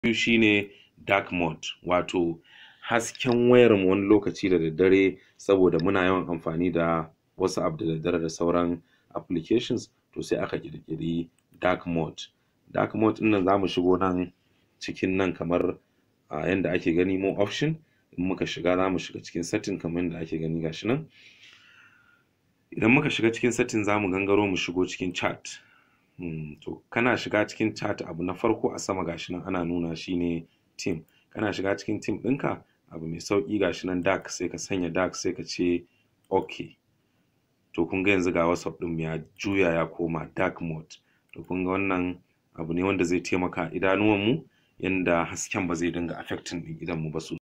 biyu shine dark mode wato hasken wayar mu wani lokaci da daddare saboda muna yawan amfani da WhatsApp da daddare da sauran applications to sai aka ƙirƙiri dark mode dark mode ɗin nan zamu shigo nan cikin nan kamar a yanda ake gani more option in muka shiga zamu shiga cikin setting kamar yanda ake gani gashi nan idan muka shiga cikin setting zamu gangaro mu shigo cikin chat um to kana shiga cikin chat abu na farko a sama gashi nan ana nuna shine team kana shiga cikin team ɗinka abu mai sauƙi gashi nan dark sai ka sanya dark sai ka ce okay to kun ga yanzu ga WhatsApp ɗin mu ya juya ya koma dark mode to kun ga wannan abu ne wanda zai taimaka idanuwan mu yanda hasken ba zai dinga affecting ɗin idon mu ba sosai